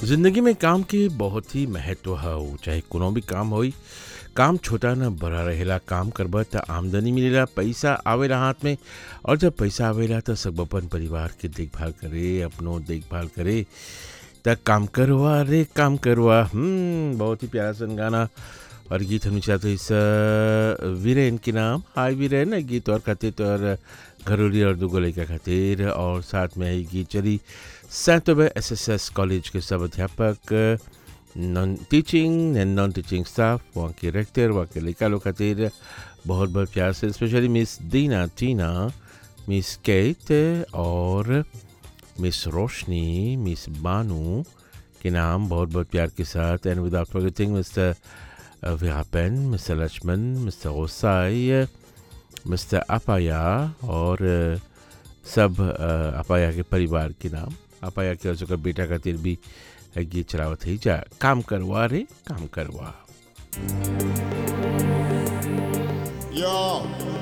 जिंदगी में काम के बहुत ही महत्व है चाहे कोनो भी काम होई काम छोटा न बड़ा रहेला काम करबा त आमदनी मिलेला पैसा आवेला हाथ में और जब पैसा आवेला त सब अपन परिवार के देखभाल करे अपनो देखभाल करे त काम करवा रे काम करवा हम्म बहुत ही प्यारा सन गाना और गीत हम चाहते इस वीरेन के नाम हाय वीरेन गीत और खातिर तो और घरोली और दुगो लड़का खातिर और साथ में आई गीत चली सैतोबे एस एस एस कॉलेज के सब अध्यापक non teaching and non teaching staff वहाँ के रेक्टर वहाँ के लड़का लोग खातिर बहुत बहुत प्यार से स्पेशली मिस दीना टीना मिस केट और मिस रोशनी मिस बानू के नाम बहुत बहुत प्यार के साथ एंड विदाउट फॉरगेटिंग मिस्टर विहापेन मिस्टर लक्ष्मण मिस्टर ओसाई मिस्टर अपाया और सब अपाया के परिवार के नाम अपाया के और बेटा खातिर भी गीत चलावत है जा काम करवा रे काम करवा Yo,